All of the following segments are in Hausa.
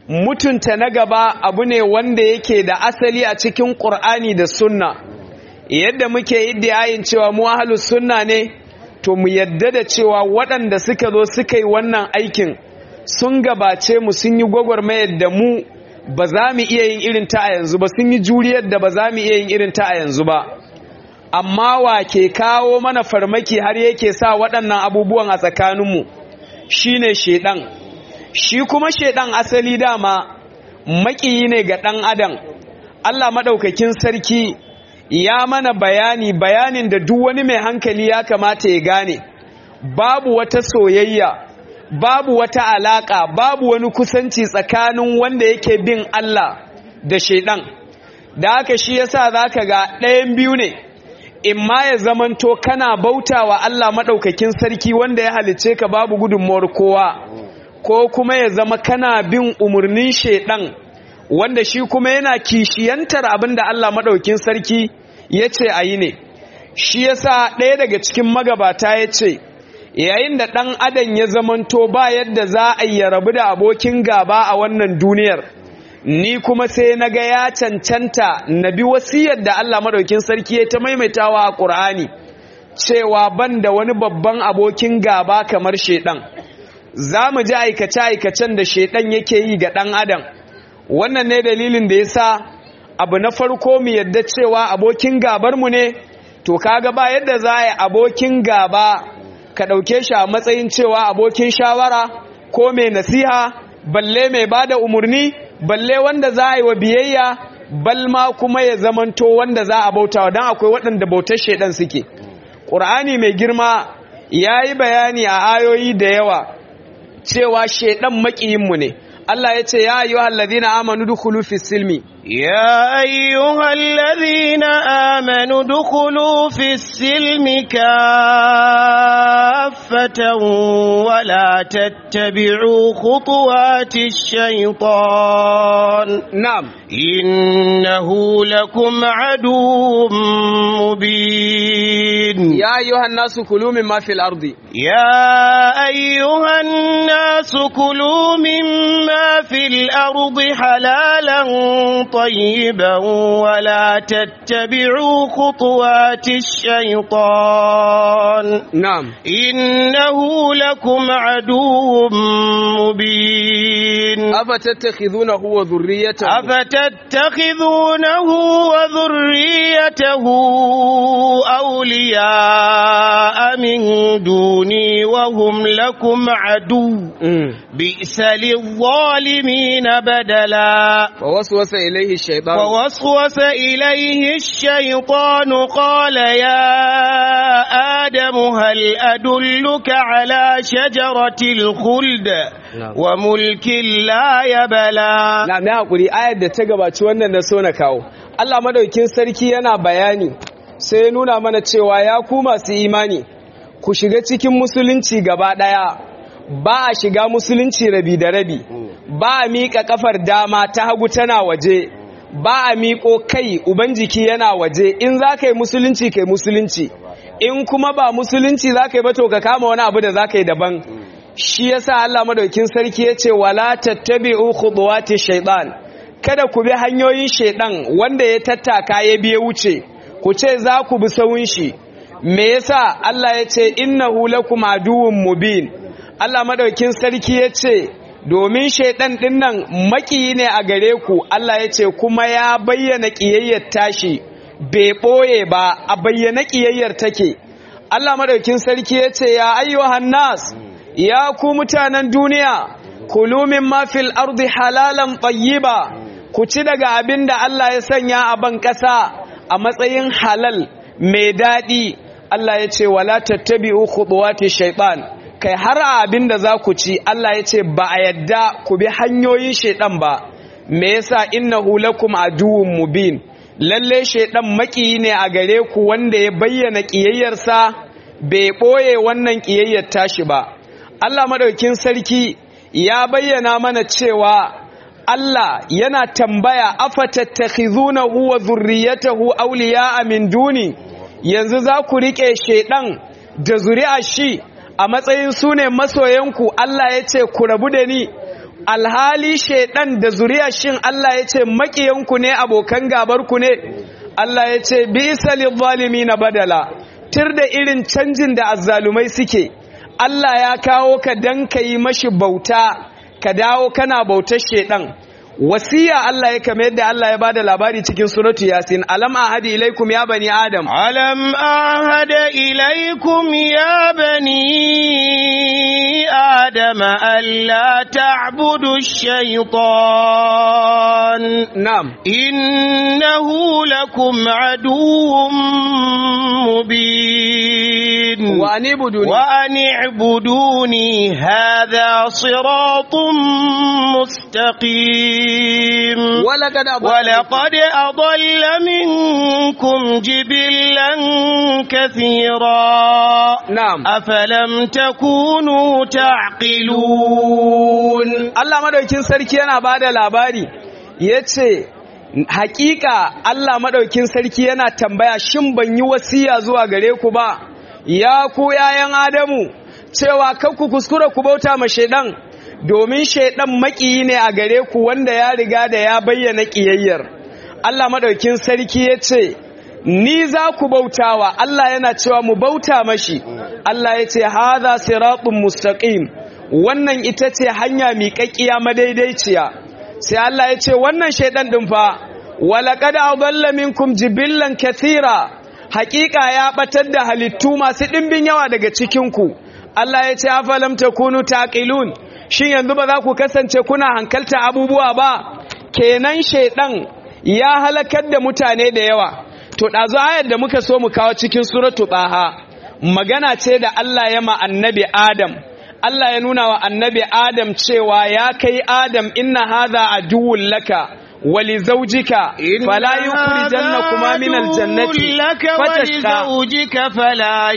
mutunta na gaba abu ne wanda yake da asali a cikin ƙur'ani da sunna yadda muke iddiyayin cewa mu ahlus sunna ne to mu yadda da cewa waɗanda suka zo suka yi wannan aikin sun gabace mu sun yi gwagwarmayar da mu ba za mu iya yin irin ta a yanzu ba sun yi juriyar da ba za mu iya yin irin ta a yanzu ba amma wa ke kawo mana farmaki har yake sa waɗannan abubuwan a tsakaninmu shine shedan shi kuma shedan asali dama maƙiyi ne ga ɗan adam Allah maɗaukakin sarki ya mana bayani bayanin da duk wani mai hankali ya kamata ya gane babu wata soyayya babu wata alaka babu wani kusanci tsakanin wanda yake bin Allah da shaidan da haka shi yasa zaka ga ɗayan biyu ne imma ya zamanto kana bautawa Allah madaukakin sarki wanda ya halice ka babu gudunmuwar kowa ko kuma ya zama kana bin umurnin shaidan wanda shi kuma yana kishiyantar abinda Allah madaukakin sarki yace ayi ne shi yasa ɗaya daga cikin magabata yace yayin da ɗan adam ya zamanto ba yadda za a yi rabu da abokin gaba a wannan duniyar ni kuma sai na ga ya cancanta na bi wasiyar da Allah maɗaukin sarki ya ta maimaitawa a ƙur'ani cewa ban da wani babban abokin gaba kamar shaiɗan za mu ji aikace-aikacen da shaiɗan yake yi ga ɗan adam wannan ne dalilin da ya sa abu na farko mu yadda cewa abokin gabarmu ne to kaga ba yadda za a yi abokin gaba ka ɗauke shi a matsayin cewa abokin shawara ko mai nasiha balle mai ba da umarni balle wanda za a yi wa biyayya balma kuma ya zamanto wanda za a bautawa don akwai waɗanda bautar shaidan suke ƙur'ani mai girma ya yi bayani a ayoyi da yawa cewa shaidan maƙiyinmu ne Allah ya ce ya ayyuhal ladina amanu dukhulu fis silmi يا أيها الذين آمنوا ادخلوا في السلم كافة ولا تتبعوا خطوات الشيطان na'am إنه لكم عدو مبين ya ayyuhan nasu kulu mimma fil ardi يا أيها الناس كلوا مما في الأرض حلالا طيبا ولا تتبعوا خطوات الشيطان na'am إنه لكم عدو مبين afatattakhidunahu wa dhurriyyatahu أفتتخذونه وذريته أولياء من دوني وهم لكم عدو Mm. بئس للظالمين بدلا فوسوس إليه الشيطان فوسوس إليه الشيطان قال يا آدم هل أدلك على شجرة الخلد نعم. وملك لا يبلى na na hakuri ayar da ta gabaci wannan na so na kawo Allah madaukin sarki yana bayani sai ya nuna mana cewa ya ku masu imani ku shiga cikin musulunci gaba daya ba a shiga musulunci rabi da rabi ba a miƙa kafar dama ta hagu tana waje ba a miƙo kai uban jiki yana waje in za ka yi musulunci kai musulunci in kuma ba musulunci za ka yi ba to ka kama wani abu da za ka yi daban shi yasa Allah madaukin sarki ya ce wala tattabi'u khutuwati shaytan kada ku bi hanyoyin shaydan wanda ya tattaka ya biye wuce ku ce za ku bi sawun shi me yasa Allah ya ce innahu lakum aduwwun mubin Allah madaukin sarki ya ce domin shaydan din nan makiyi ne a gare ku Allah ya ce kuma ya bayyana kiyayyar tashi bai boye ba a bayyana kiyayyar take Allah madaukin sarki ya ce ya ayyuhan nas ya ku mutanen duniya kulu mimma fil ardi halalan tayyiba ku ci daga abin da Allah ya sanya a ban ƙasa a matsayin halal mai daɗi Allah ya ce wala tattabi'u khutuwati shaytan kai har a abin da za ku ci Allah ya ce ba a yadda ku bi hanyoyin shaytan ba me yasa innahu lakum aduwwun mubin lalle shaytan makiyi ne a gare ku wanda ya bayyana ƙiyayyarsa bai ɓoye wannan ƙiyayyar tashi ba Allah madaukin sarki ya bayyana mana cewa Allah yana tambaya afatattakhizunahu wa dhurriyyatahu awliya'a min duni yanzu za ku rike shedan da zuri'a shi a matsayin sune masoyanku Allah ya ce ku rabu da ni alhali shaidan da zuriya shin Allah ya ce makiyanku ne abokan gabarku ne Allah ya ce bisa na badala tir da irin canjin da azzalumai suke Allah ya kawo ka dan ka yi mashi bauta ka dawo kana bautar shaidan wasiya Allah ya kama yadda Allah ya bada labari cikin suratu yasin alam ahadi ilaikum ya bani adam ألم أعهد إليكم يا بني آدم ألا تعبدوا الشيطان na'am إنه لكم عدو مبين wa anibuduni وأن اعبدوني هذا صراط مستقيم ولقد ولقد أضل منكم جبلا كثيرا na'am أفلم تكونوا تعقلون Allah madaukin sarki yana bada labari yace hakika Allah madaukin sarki yana tambaya shin ban yi wasiya zuwa gare ku ba ya ku yayan Adamu cewa kar ku kuskura ku bauta ma shedan domin shedan makiyi ne a gare ku wanda ya riga da ya bayyana kiyayyar Allah madaukin sarki yace ni za ku bautawa Allah yana cewa mu bauta mashi Allah yace hadha siratun mustaqim wannan ita ce hanya miƙaƙƙiya madaidaiciya sai Allah ya ce wannan shaidan ɗin fa walaƙad adalla minkum jibillan kathira haƙiƙa ya ɓatar da halittu masu ɗimbin yawa daga cikinku Allah ya ce afalam takunu taqilun shin yanzu ba za ku kasance kuna hankalta abubuwa ba kenan shaidan ya halakar da mutane da yawa to ɗazu ayar da muka so mu kawo cikin suratu taha magana ce da Allah ya ma annabi Adam Allah ya nuna wa annabi Adam cewa ya kai Adam inna hadha aduwwun laka wa li zawjika fala yukhrijannakuma min aljannati لك fatashqa ولزوجك فلا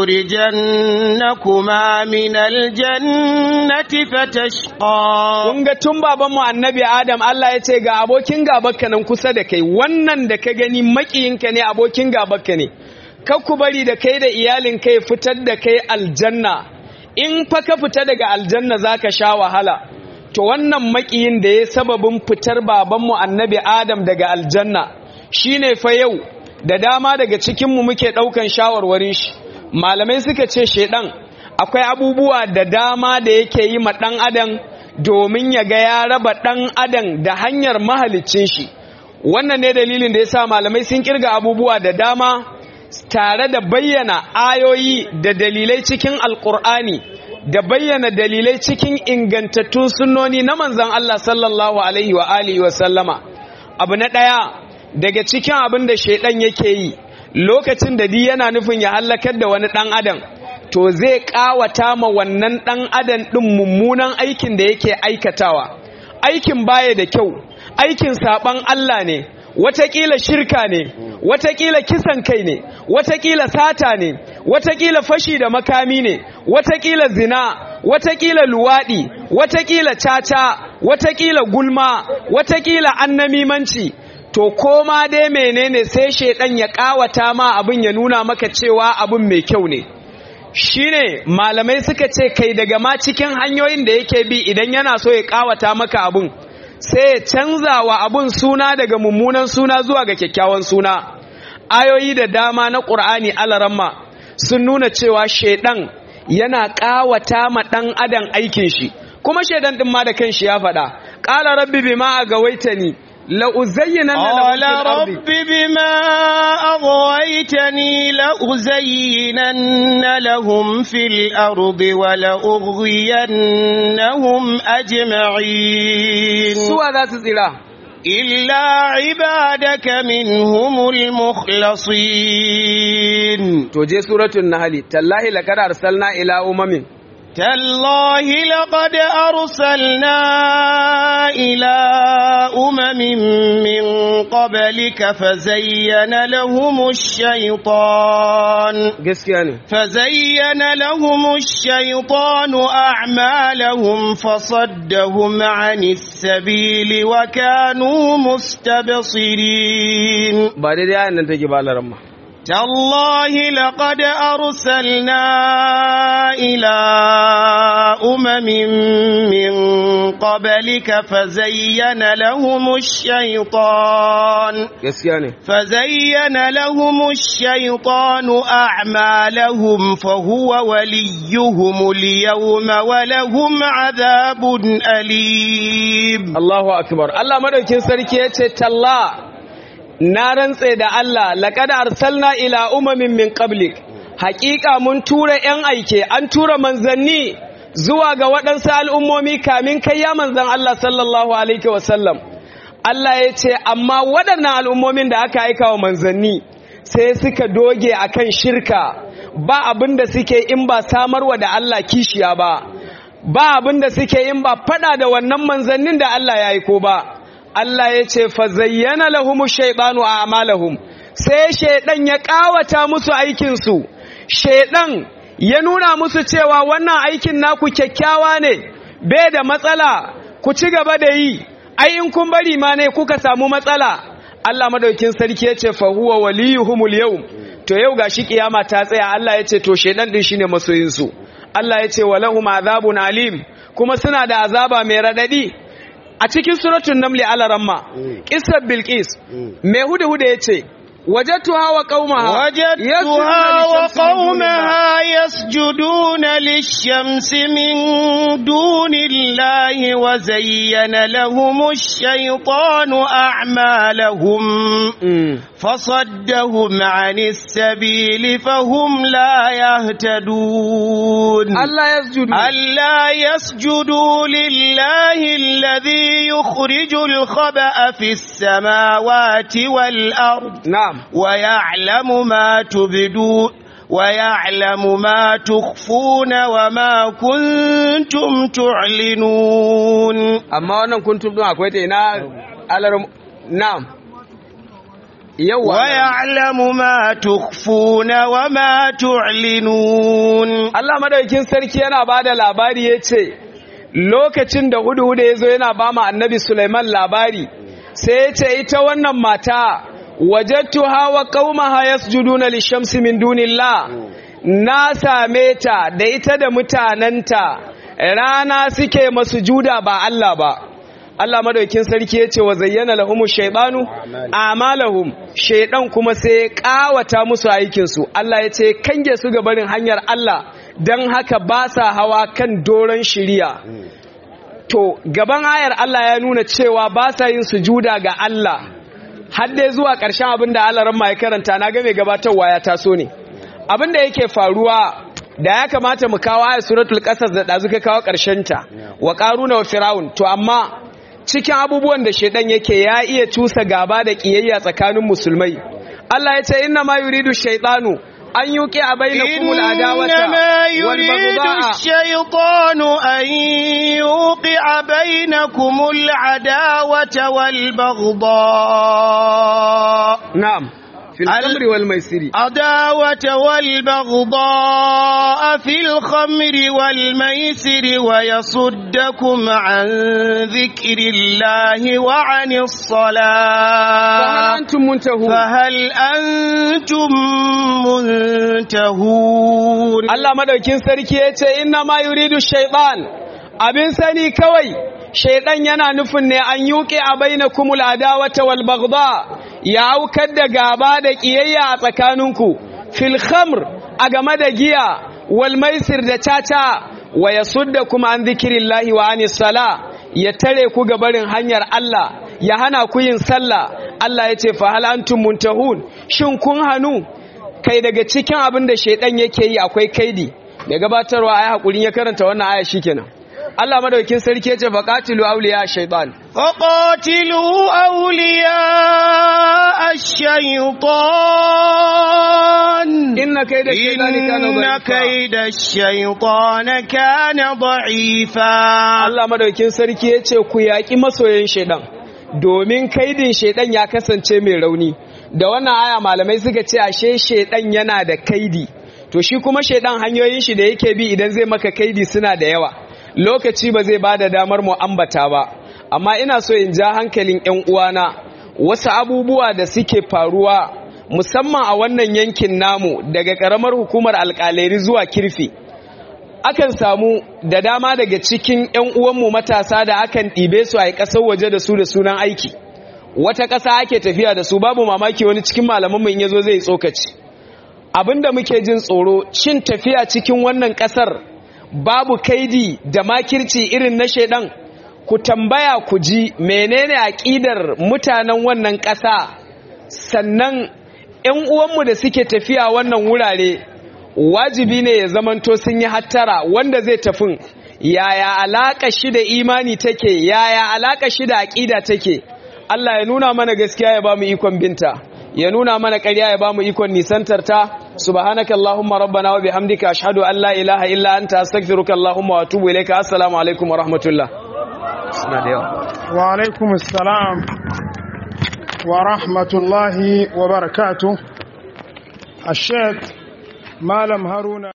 يخرجنكما من الجنة فتشقى kun ga tun babanmu annabi Adam Allah ya ce ga abokin gabanka nan kusa da kai wannan da ka gani makiyinka ne abokin gabanka ne kar ku bari da kai da iyalin kai fitar da kai aljanna in fa ka fita daga aljanna zaka sha wahala to wannan makiyin da ya sababin fitar babanmu annabi Adam daga aljanna shine fa yau da dama daga cikinmu muke ɗaukan shawarwarin shi malamai suka ce shedan akwai abubuwa da dama da yake yi ma ɗan adam domin ya ga ya raba ɗan adam da hanyar mahalicin shi wannan ne dalilin da ya sa malamai sun kirga abubuwa da dama tare da bayyana ayoyi da dalilai cikin alkur'ani da bayyana dalilai cikin ingantattun sunnoni na manzon Allah sallallahu alaihi wa alihi wa sallama abu na ɗaya daga cikin abin da shaidan yake yi lokacin da di yana nufin ya hallakar da wani ɗan adam to zai ƙawata ma wannan ɗan adam ɗin mummunan aikin da yake aikatawa aikin baya da kyau aikin saɓan Allah ne watakila shirka ne watakila kisan kai ne watakila sata ne watakila fashi da makami ne watakila zina watakila luwaɗi watakila caca watakila gulma watakila annamimanci to koma dai menene sai shedan ya kawata ma abin ya nuna maka cewa abin mai kyau ne shine malamai suka ce kai daga ma cikin hanyoyin da yake bi idan yana so ya kawata maka abin sai ya canza wa abin suna daga mummunan suna zuwa ga kyakkyawan suna ayoyi da dama na ƙur'ani alaramma sun nuna cewa shedan yana kawata ma dan adam aikin shi kuma shedan din ma da kanshi ya faɗa qala rabbi bima agawaitani لأزينن قال لهم في الأرض رب بما أغويتني لأزينن لهم في الأرض ولأغوينهم أجمعين سوى ذات الزراع إلا عبادك منهم المخلصين توجي سورة النهل تالله لقد أرسلنا إلى أمم تالله لقد أرسلنا إلى أمم من قبلك فزين لهم الشيطان gaskiya ne فزين لهم الشيطان أعمالهم فصدهم عن السبيل وكانوا مستبصرين ba daidai ayan nan take ba laramma تالله لقد أرسلنا إلى أمم من قبلك فزين لهم الشيطان gaskiya ne فزين لهم الشيطان أعمالهم فهو وليهم اليوم ولهم عذاب أليم Allahu akbar Allah madaukin sarki yace talla na rantse da Allah laqad arsalna ila umamin min qablik haqiqa mun tura yan aike an tura manzanni zuwa ga waɗansu al'ummomi kamin kai ya manzan Allah sallallahu alaihi wasallam Allah yace amma waɗannan al'ummomin da aka aika wa manzanni sai suka doge akan shirka ba abin da suke in ba samarwa da Allah kishiya ba ba abin da suke yin ba fada da wannan manzannin da Allah ya aiko ba Allah ya ce fa zayyana lahumu shaytanu a'malahum sai shaydan ya kawata musu aikin su shaydan ya nuna musu cewa wannan aikin naku kyakkyawa ne bai da matsala ku ci gaba da yi ai in kun bari ma ne kuka samu matsala Allah madaukin sarki ya ce fa huwa waliyuhumul yawm to yau gashi kiyama ta tsaya Allah ya ce to shaydan din shine masoyin su Allah ya ce walahum azabun alim kuma suna da azaba mai radadi a cikin suratul namli alaramma qissar bilqis mai hudu hudu yace wajadtuha wa qaumaha وجدتها وقومها يسجدون للشمس من دون الله وزين لهم الشيطان أعمالهم فصدهم عن السبيل فهم لا يهتدون Allah yasjudu ألا يسجدوا لله الذي يخرج الخبأ في السماوات والأرض na'am ويعلم ما تبدون ويعلم ما تخفون وما كنتم تعلنون amma wannan kuntum din akwai ta ina alar na'am yawa ويعلم ما تخفون وما تعلنون Allah madaukin sarki yana bada labari yace lokacin da hudu hudu yazo yana ba mu annabi Sulaiman labari sai yace ita wannan mata wajadtuha wa qaumaha yasjuduna lishamsi min dunillah na same ta da ita da mutananta rana suke masujuda ba Allah ba Allah madaukin sarki yace wa zayyana lahumu shaytanu amalahum shaydan kuma sai ya kawata musu aikin su Allah yace kange su ga barin hanyar Allah dan haka ba sa hawa kan doron shiriya to gaban ayar Allah ya nuna cewa ba sa yin sujuda ga Allah har dai zuwa ƙarshen abin da Allah ran ya karanta na ga mai gabatarwa ya taso ne abin da yake faruwa da ya kamata mu kawo ayar suratul qasas da dazu ka kawo ƙarshen ta wa qaruna wa fir'aun to amma cikin abubuwan da shedan yake ya iya cusa gaba da kiyayya tsakanin musulmai Allah ya ce inna ma yuridu shaytanu an yuqi a bainakumul adawata إنما wal يريد baghdha الشيطان أن يوقع بينكم العداوة والبغضاء na'am fil Al- khamri wal maisiri عداوة والبغضاء في الخمر والميسر ويصدكم عن ذكر الله وعن fa hal الصلاة antum muntahun فهل أنتم منتهون Allah madaukin sarki ya ce inna ma yuridu shaytan abin sani kawai shaydan yana nufin ne an yuqi a bainakumul adawata wal baghdha ya aukar da gaba da kiyayya a tsakaninku fil khamr a game da giya wal maisir da caca wa yasuddakum an dhikrillahi wa anis sala ya tare ku ga barin hanyar Allah ya hana ku yin sallah Allah ya ce fa hal antum muntahun shin kun hanu kai daga cikin abin da shaidan yake yi akwai kaidi da gabatarwa ayi hakurin ya karanta wannan aya shikenan Allah madaukakin sarki yace faqatilu awliya shaytan فقاتلوا أولياء الشيطان inna kaida shaytani kana إن dha'ifa كيد الشيطان كان ضعيفا Allah madaukakin sarki yace ku yaki masoyan shaidan domin kaidin shaidan ya kasance mai rauni da wannan aya malamai suka ce ashe shaidan yana da kaidi to shi kuma shaidan hanyoyin shi da yake bi idan zai maka kaidi suna da yawa lokaci ba zai bada damar mu ambata ba amma ina so in ja hankalin ƴan uwana wasu abubuwa da suke faruwa musamman a wannan yankin namu daga ƙaramar hukumar alƙaleri zuwa kirfi akan samu da dama daga cikin 'yan uwanmu matasa da akan ɗibe su a ƙasar waje da su da sunan aiki wata ƙasa ake tafiya da su babu mamaki wani cikin malamanmu in yazo zai tsokaci abinda muke jin tsoro cin tafiya cikin wannan ƙasar babu kaidi da makirci irin na shaidan ku tambaya ku ji menene aƙidar mutanen wannan ƙasa sannan 'yan uwanmu da suke tafiya wannan wurare wajibi ne ya zamanto sun yi hattara wanda zai tafin yaya alaka shi da imani take yaya alaka shi da aqida take Allah ya nuna mana gaskiya ya bamu ikon binta ya nuna mana ƙarya ya bamu ikon nisantar ta subhanaka allahumma rabbana wa bihamdika ashhadu an la ilaha illa anta astaghfiruka allahumma wa atubu ilayka assalamu alaikum wa rahmatullah suna da yawa wa alaikum assalam wa rahmatullahi wa barakatuh الشيخ malam haruna